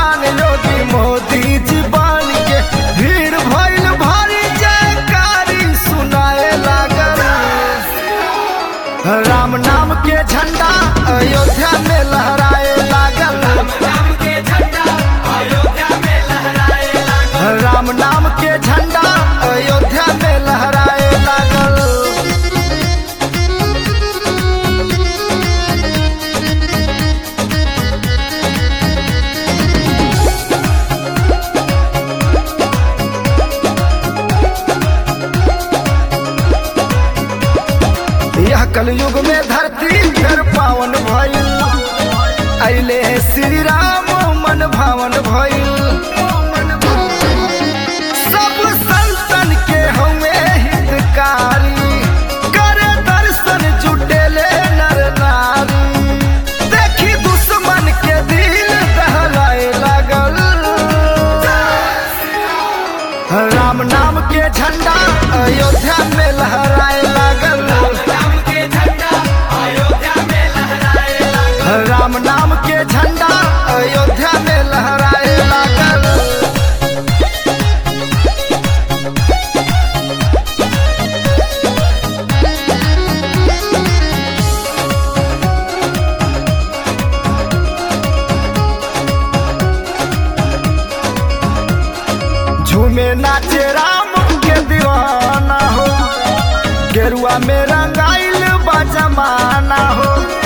भगवान योगी मोदी जी बन के भीड़ भइल भारी जयकारी सुनाए लागल राम नाम के झंडा अयोध्या में लहराए लागल राम के झंडा अयोध्या में लहराए लागल राम नाम के झंडा अयोध्या में लहराए लागल यह कलयुग में धरती कर पावन भइल अइले श्री राम मन भावन भइल सब संतन के हमें हितकारी करे दर्शन जुटेले नर नारी देखी दुश्मन के दिल दहलाए लागल राम नाम के झंडा अयोध्या में लहराए लागल राम के झंडा अयोध्या में लहराए लागल राम नाम के झंडा अयोध्या में लहराए लागल झूमे नाचे राम के दीवाना हो गेरुआ में रंगाइल बा जमाना हो